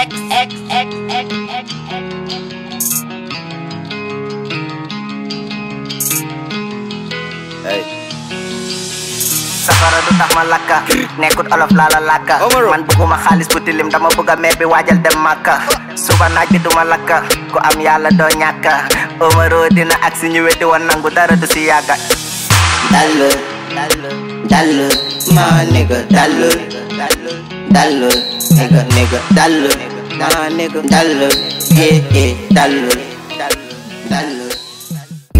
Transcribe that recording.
X X X X X safara du tax ma lakka nekkut olof laa la lakka Omaro. man bëgguma xaalis bu tilim dama bëgg a meer bi waajal dem màkka suba naaj bi duma lakka ku am yàlla doo ñàkka Omaro dina ak si ñu weddi woon nangu dara du si yàgga Dallu, dallu, my nigga, dallu, dallu, nigga, nigga, dallu, my nigga, dallu, yeah, yeah, dallu, dallu.